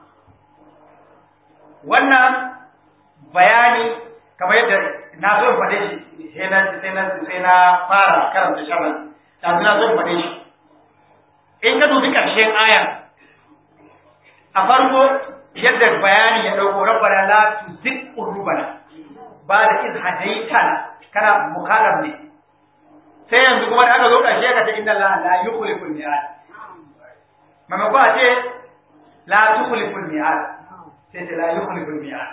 wannan bayani kamar yadda na so in faɗe shi sai na sai na sai na fara karanta sharhan yanzu na so in faɗe shi in ka dubi ƙarshen ayan a farko yadda bayani ya ɗauko rabbana la tuzigh qulubana ba da iz hadaitana kana mukallam ne sai yanzu kuma da aka zo ƙarshe ka ce inna Allah la yukhliful mi'ad mamako a ce la tukhliful mi'ad sai ce la yukhliful mi'ad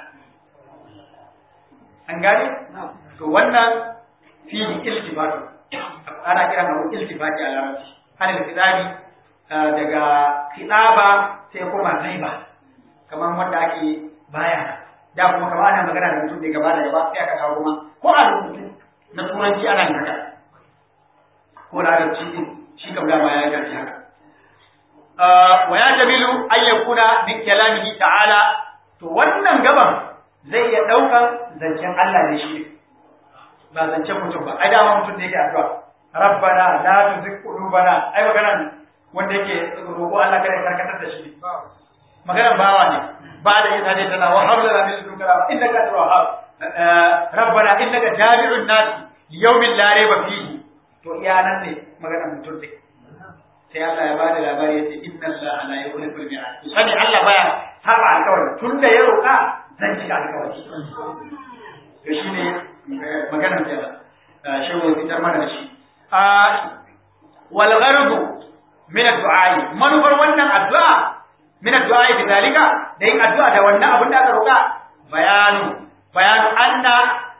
an gane to wannan fili iltifatu ana kiran abu iltifati a larabci ana da kitabi daga kitaba sai kuma ghaiba kamar wanda ake baya da kuma kamar ana magana da mutum ne gaba da gaba sai aka kawo kuma ko a rubutu na turanci ana yin haka ko larabci din shi kam dama ya gaji haka wa ya jamilu an yakuna min kalamihi ta'ala to wannan gaban zai iya daukan zancen Allah ne shi ba zancen mutum ba ai dama mutum ne yake addu'a rabbana la tuzigh qulubana ai magana wanda yake roƙo Allah kada ya karkatar da shi magana bawa ne ba da yin hadisi tana wa habla min ladunka rahma innaka antal wahhab rabbana innaka jami'un nas yawmin la rayba fihi to iya nan ne magana mutum ne sai Allah ya bada labari yace inna Allah la yukhliful mi'ad to sani Allah baya saba alƙawari tunda ya roƙa zan cika alƙawari to shine magana da shi wa fitar mana da shi a wal gharbu min ad-du'a manufar wannan addu'a min ad-du'a bi zalika da yin addu'a da wannan abin da aka roƙa bayanu bayanu anna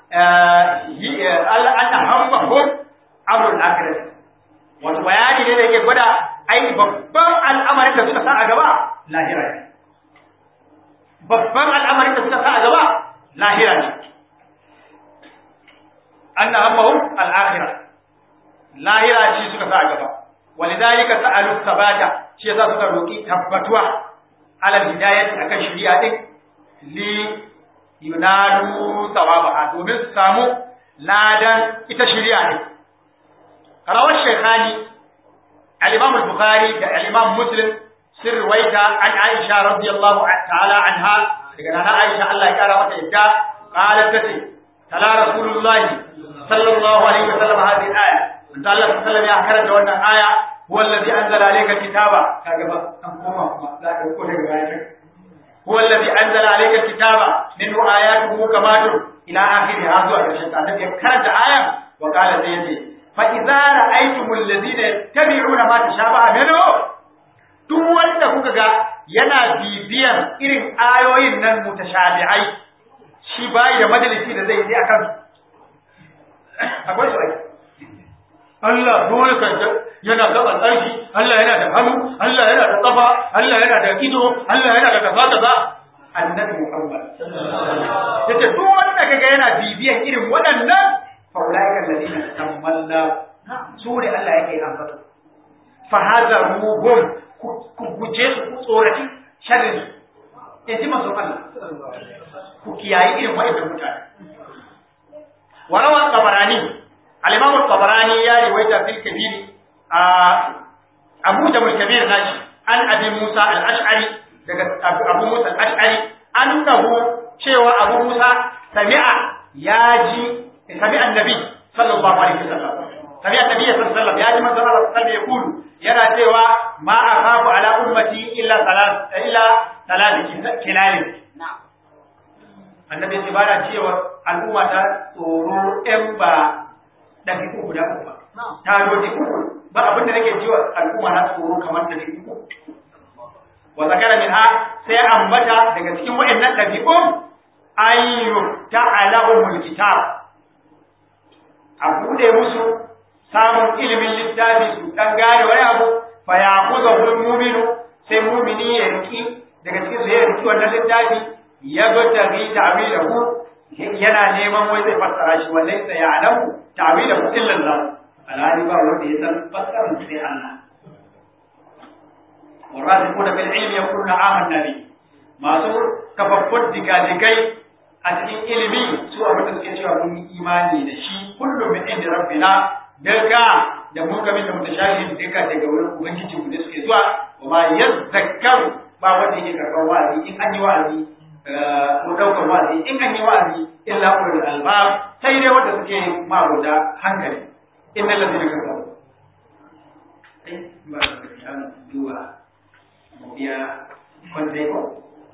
anna hammahum amrul akhirah wato bayani ne da yake gwada ai babban al'amarin da suka sa a gaba lahira ne babban al'amarin da suka sa a gaba lahira ne anna hammahum al-akhirah lahira shi suka sa a gaba walidhalika sa'alu sabata shi yasa suka roki tabbatuwa ala hidayati akan shari'a din li yunalu sawabaha domin su samu ladan ita shari'a ne rawar shekhani al-imam al-bukhari da al-imam muslim sun ruwaita an aisha radiyallahu ta'ala anha daga nana aisha Allah ya kara mata yadda qalat tace tala rasulullahi sallallahu alaihi wasallam hadhihi al-aya manzo Allah sallallahu ya karanta wannan aya huwa allazi anzala alayka kitaba kaga ba an koma kuma za ka ko daga baya huwa allazi anzala alayka kitaba minhu ayatuhu kamatun ila akhirih zuwa ƙarshen ta annabi ya karanta ayan wa qala sai yace fa idza ra'aytumul ladina yattabi'una ma tashabaha minhu duk wanda kuka ga yana bibiyan irin ayoyin nan mutashabi'ai shi bai da majalisi da zai yi akan akwai su ai Allah dole ka yana da tsarki Allah yana da hannu Allah yana da kafa Allah yana da ido Allah yana da kaza kaza annabi Muhammad yace duk wanda kaga yana bibiyan irin waɗannan faulaika alladhina tamalla su ne Allah yake ambato fa hadaruhum ku guje su ku tsoraci sharrin su in ji masu Allah ku kiyaye irin waɗannan mutane warawa tabarani al-imam tabarani ya riwayata fil kabir a Abu Jabal Kabir nashi an Abi Musa al-Ash'ari daga Abu Musa al-Ash'ari annahu cewa Abu Musa sami'a ya ji sami'a annabi sallallahu alaihi wasallam sami'a annabi sallallahu alaihi wasallam ya ji manzon Allah sallallahu alaihi wasallam yana cewa ma akhafu ala ummati illa salat illa salat kilal annabi ya bada cewa al'umma ta tsoro ɗan ba dafi uku guda uku ba ta doji uku ba abin da nake jiwa al'umma na tsoro kamar dafi uku wa zakara min ha sai ambata daga cikin waɗannan ɗabi'un ayyu ta'alahumul kitab a bude musu samun ilimin littafi su dan gane wani abu fa yaquzahu al-mu'minu sai mu'mini ya riki daga cikin su ya riki wannan littafi ya gota bi ta'wilahu yana neman wai zai fassara shi wallahi sai ya alamu ta'wilahu illa Allah alhali ba wanda ya san fassarar sai Allah والراسخون في العلم يقولون آمنا به masu kafaffun digadigai a cikin ilimi su abin da suke cewa mun yi imani da shi kullum min inda rabbina daga da mukamin da mutashabihin duka daga wurin ubangiji mu da suke zuwa wa ma yazzakkaru ba wanda yake karɓar wa'azi in an yi wa'azi ko ɗaukar wa'azi in an yi wa'azi illa ulul albab sai dai wanda suke mabuda hankali innal ladina kafaru ai ba da an duba mu biya wanda ko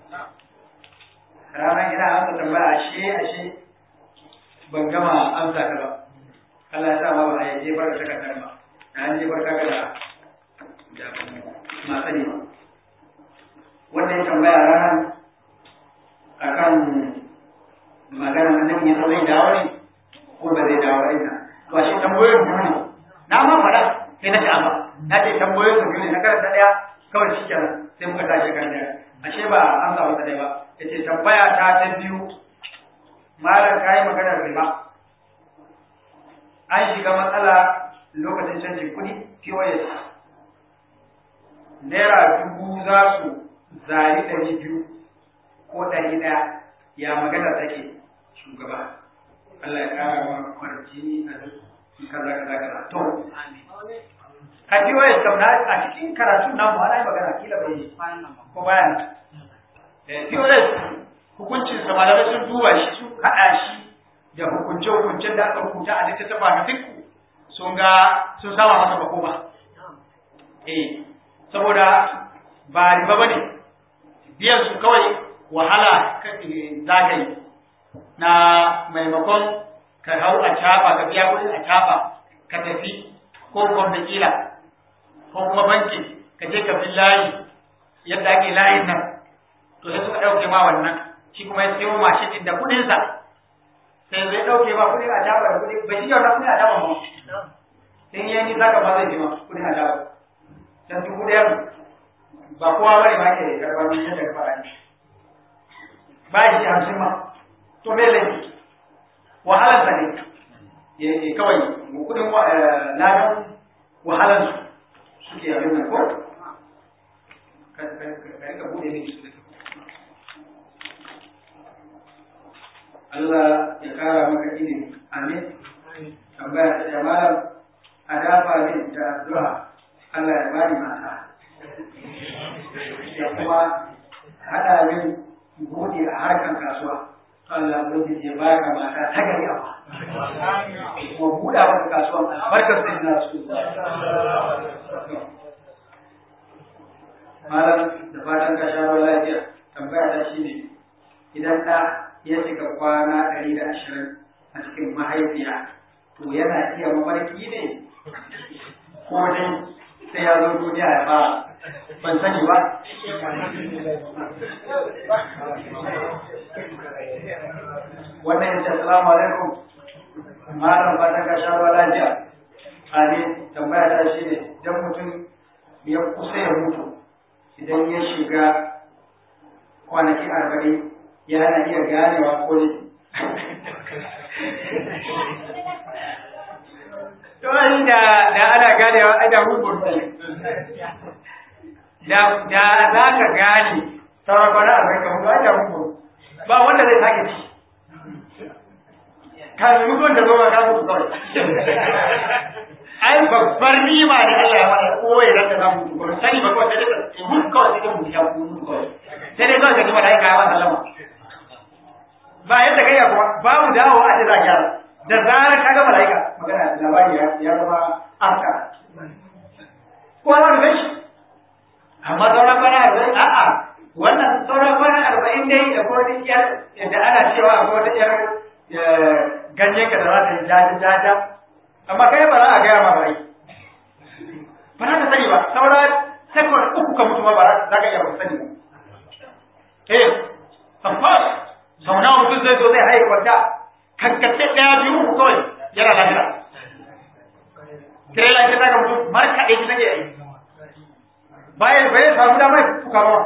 ranar ina amsa tambaya ashe ashe ban gama amsa ta ba Allah ya sa ma ba a jefar da takardar ba na an jefar kaga da da masu ne wannan tambaya ranar akan magana annabi ya zai dawo ne ko ba zai dawo ne ba shi tambayoyin biyu ne na ma faɗa sai na shafa na ce tambayoyin biyu ne na karanta ɗaya kawai shi kenan sai muka tashi kan ɗaya ashe ba amsa wata ɗaya ba ya ce tambaya ta ta biyu malam ka yi maganar riba an shiga matsala lokacin canjin kuɗi POS naira dubu za su zari ɗari biyu ko ɗari ɗaya ya magana take shugaba Allah ya ƙara wa kwarjini a duk kaza kaza kaza to a POS kam na a cikin karatun nan mu ana magana kila bai ko bayan POS hukuncin sa malamai sun duba shi sun haɗa shi da hukunce-hukuncen da aka rubuta a littattafa na fikku sun ga sun sama masa makoma. Eh, saboda ba riba ba ne, biyan su kawai wahala za ka yi na maimakon ka hau a caba ka biya kuɗi a caba ka tafi ko gwamna kila ko kuma banki ka je ka bi layi yadda ake layin nan to sai suka ɗauke ma wannan shi kuma ya siyo mashin ɗin da kuɗinsa sai zai ɗauke ba kuɗin a jaba da kuɗi ba shi yau na kuɗin a jaba ma in yi nisa ka ba zai ji ma kuɗin a jaba dan dubu ɗaya ba kowa bane ma ke karɓar min yadda ka faɗa ni ba shi hamsin ma to me laifi wahalar sa ne ya kawai kuɗin ladan wahalar su suke abin nan ko ka rika buɗe ne su da Allah ya kara maka ilimi. Amin. Tambaya ta ce malam a dafa min da addu'a Allah ya bani mata. Ya kuma haɗa min buɗe a harkan kasuwa. Allah ya baka mata ta gari amma. Kuma buɗa maka kasuwan albarkar sai na su. Malam da fatan ka sha lafiya. Tambaya ta shi ne idan ɗa ya shiga kwana ɗari da ashirin a cikin mahaifiya to yana iya mafarki ne ko dai sai ya zo duniya ya fara ban sani ba wannan yace assalamu alaikum malam fatan ka sha ruwa lafiya ali tambaya ta shi ne idan mutum ya kusa ya mutu idan ya shiga kwanaki arba'in yana iya ganewa ko ne. To da da ana ganewa ai da hukun Da da za ka gane sauran kwana a zai kamar ai da hukun ba wanda zai sake ci. Kan mutuwan da zo ba ka mutu kawai. Ai babbar nima da Allah ya mana koyi da za mu mutu sani ba kawai sai dai mutu kawai sai dai mutu ya mutu kawai. Sai dai kawai ka ji malaika ya masa lama. ba yadda kai kuma babu dawo a da gyara da zarar ka ga malaika magana labari ya zama afka ko za ka gashi amma sauran kwana arba'in a'a wannan sauran kwana arba'in dai da kuma wani yar da ana cewa akwai wata yar ganyen ka da za ta yi jaja jaja amma kai ba za a gaya ma ba ba za ka sani ba sauran sekon uku ka mutu ma ba za ka iya ba sani ba eh of course sau nawa mutum zai zo zai haye kwanta kankace ɗaya biyu uku kawai yana lafiya kire lafiya ta ga mutum markaɗe shi nake yi bayan bai samu damar fuka ba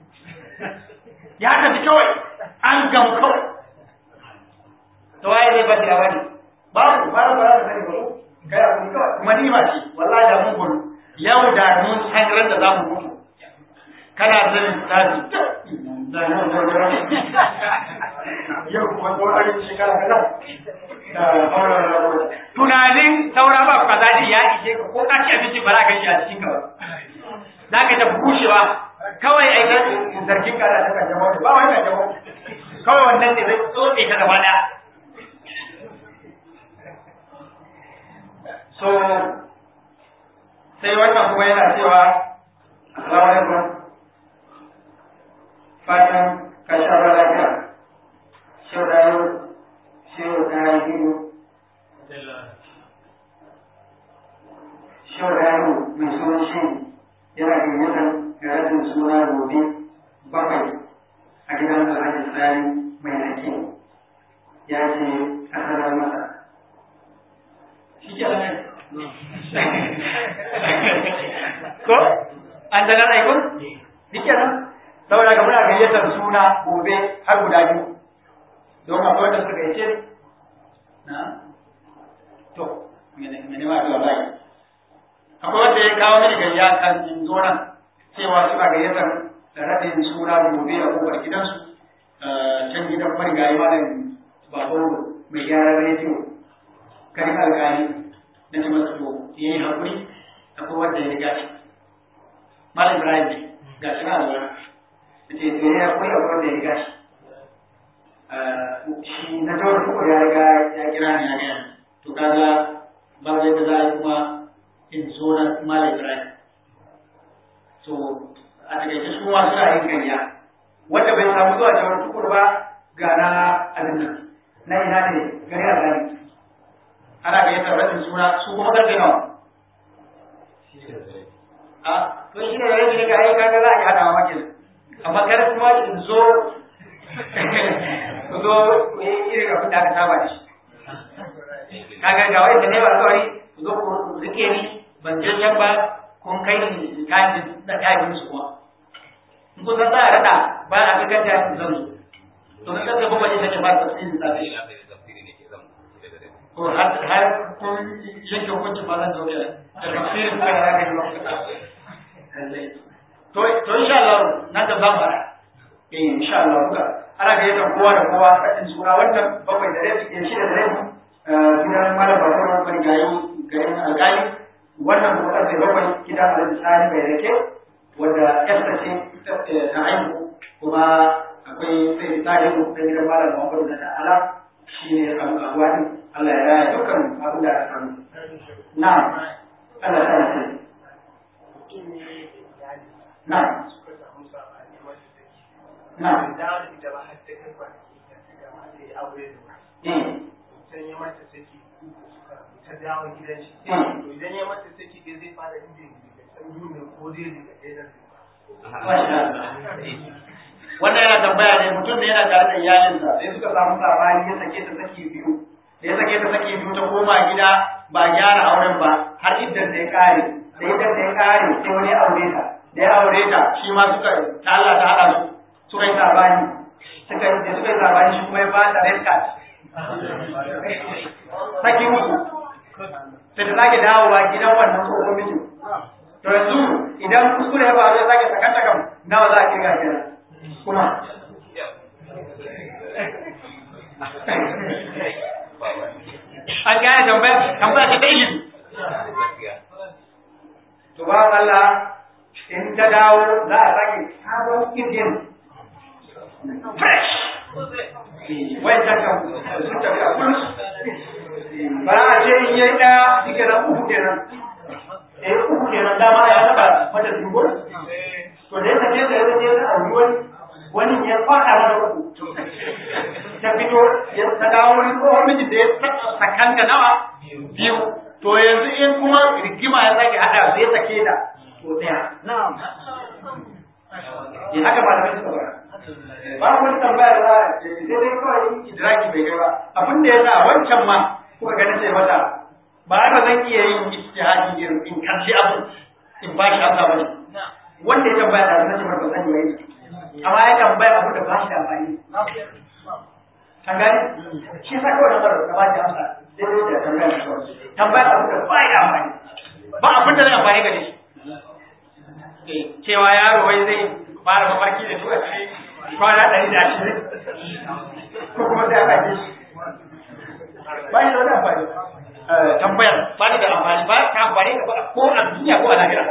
ya tafi kawai an gamu kawai to waye zai bari a wani babu ba da ba da sani ba kai a kuma kawai kuma ni ba ce wallahi da mun gudu yau da mun san ran da za mu mutu kana da lissafi yau kuma tsoron shekara kaza tunanin saura ba kaza din ya ishe ka ko ka ci abinci ba za ka shi a cikin ka ba za ka ta bushewa kawai ai ka zargin ka da ta jama'a ba wani jama'a kawai wannan ne zai tsotse ka gaba ɗaya so sai wannan kuma yana cewa assalamu alaikum fatan ka sha lafiya shau da yau shau da biyu shau da yau mai sunan shi yana gayyatar garatin suna gobe bakwai a gidan alhaji tsari mai rake ya ce a sanar masa shi ke nan ko an daga aikun shi ke nan saboda ga muna gayyatar suna gobe har guda biyu don akwai wanda suka gayyace na to mene ma zuwa bai akwai wanda ya kawo mini gayya kan in zo nan cewa suna gayyatar raɗin suna gobe a kofar gidansu can gidan marigayi malam baboro mai gyaran rediyo karin alkali na ce masa to ya yi haƙuri akwai wanda ya riga shi malam ibrahim ne ga shi na alwara da ce to ya yi haƙuri akwai wanda ya riga shi shi na jawar kuma ya riga ya kira ni ya gaya to kaga ba zai da za a yi kuma in zo na malam ibrahim so a takaice su ma suna yin gayya wanda bai samu zuwa jawar tukur ba ga na abin nan na ina ne gari a gani ana gayyatar rashin suna su kuma karfe nawa a to shi ne rabi ne ga ai kaga za a yi hadawa makin amma kada kuma in zo ku zo ku yi irin abin da aka saba da shi kaga ga wanda ne ba alƙawari ku zo ku rike ni ban je can ba kun kai ni kayan da kayan su kuma in kun san za a rada ba a ga kanta zan zo to na kanta ba wani take ba tafsirin safe ko har har kun yanke hukuncin ba zan zo da tafsirin ka da ga yi to to insha Allah nan da zamu fara eh insha Allah kuka ana ga yadda kowa da kowa kadin sura wannan bakwai da rabi eh shida da rabi gidan malam bakar wani gayi garin alƙali wannan kuma karfe bakwai gidan alhaji sani bai rake wanda yasta ce ta haihu kuma akwai sai tarihu da gidan malam muhammadu da ta'ala shi ne abu abuwa din Allah ya raya dukkan abin da aka samu na Allah ya raya sai na na ta dawo gidan shi to idan ya mata saki dai zai fara inda ya san ne ko dai daga ɗaya wannan yana tambaya ne mutum da yana tare da iyalinsa sai suka samu sabani ya sake ta saki biyu da ya sake ta saki biyu ta koma gida ba gyara auren ba har idan da ya kare da idan da ya kare sai wani ya aure ta da ya aure ta shi ma suka ta Allah ta hada su suka yi sabani suka da suka yi sabani shi kuma ya ba da red card saki uku sai ta sake dawowa gidan wannan tsohon mijin to yanzu idan kuskure ya faru ya sake sakanta kam nawa za a kirga kenan kuma an gane tambaya tambaya ce ta ilimi to ba Allah in ta dawo za a sake sabon kirgin fresh wai ta kan su tafi a kurus ba a ce in yi ɗaya shi kenan uku kenan eh uku kenan dama ya taba mata dubu to da yake da yake da yake auri wani wani ya fada mata uku ta fito ya ta dawo wani tsohon miji da ya sakanta nawa biyu to yanzu in kuma rigima ya sake hada sai sake da to daya na'am ya haka malamai suka bara ba wani tambaya da sai dai kawai idraki bai kai ba abin da ya sa wancan ma kuka ganin sai wata ba haka zan iya yin ijtihadi irin in kalli abu in ba shi amsa bane wanda ya tambaya da sanin ba zan yi amma ya tambaya abu da ba shi da amfani kan gani shi sa kawai da da ba shi amsa daidai da tambaya da kawai tambaya abu da ba da amfani ba abin da zai amfani gare shi cewa yaro wai zai fara mafarki da tura shi kwana ɗari da ashirin ko kuma sai aka ji ba shi da wani amfani tambayar ba ni da amfani ba ta amfani ka ba ko a duniya ko a lahira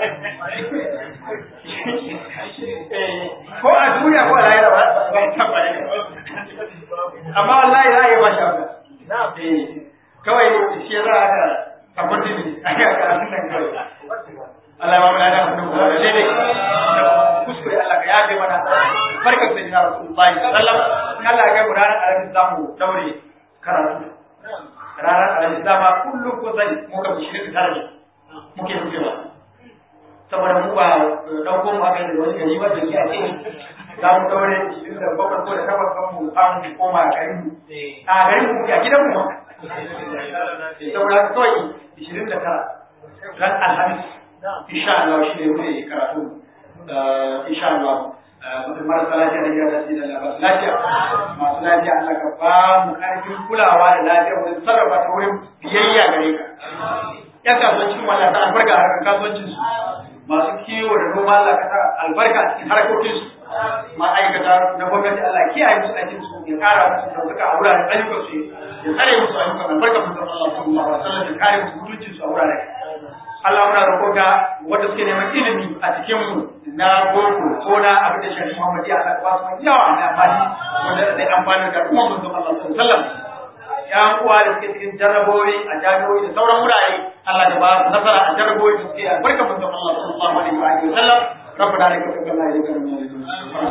ko a duniya ko a lahira ba ba ta amfani ka amma wallahi za a yi ba shi haka kawai shi ya za a ka kafin dini a yi aka asin nan kawai Allah ya ba mu da da kuma da daidai kuskure Allah ka yafe mana barkar sai na Rasulullahi sallallahu alaihi Allah ya kai mu ranar alamin zamu daure karatu ranar alamin zama kullum ko sani muka bi shirin tare muke rufewa saboda mu ba dauko mu aka da wani gari ba da ke a ce za mu daure shirin da bakwai ko da takwas kan mu samu koma garin mu a garin mu a gidan mu saboda kawai ishirin da tara ran alhamis insha Allah shi ne zai karatu insha Allah mutum marasa lafiya da gida da su da lafiya masu lafiya Allah ka ba mu karfin kulawa da lafiya wurin sarrafa ta wurin biyayya gare ka yan kasuwancin wala ta albarka a harkar kasuwancin su masu kiwo da noma Allah ka sa albarka a cikin harkokin su ma'aikata na gwamnati Allah kiyaye musu aikin su ya kara musu dauka a wuraren ayyukan su ya tsare musu ayyukan albarka mutum Allah sallallahu alaihi wasallam ya kare musu mutuncin su a wuraren Allah muna roƙonka wanda suke neman ilimi a cikin mu na boko ko na abin da shari'a Muhammad ya saka wasu yawa da amfani wanda zai amfani da al'umma mun Allah sallallahu alaihi wasallam ya uwa da suke cikin jarrabowi a jami'o'i da sauran wurare Allah da ba su nasara a jarrabowi da suke albarka mun Allah sallallahu alaihi wa sallam ربنا عليك توكلنا اليك من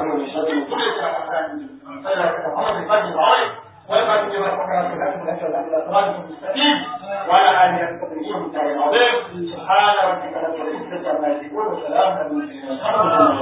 وعلى آله وصحبه وسلم سبحان ربك رب العزة عما يصفون وسلام على المرسلين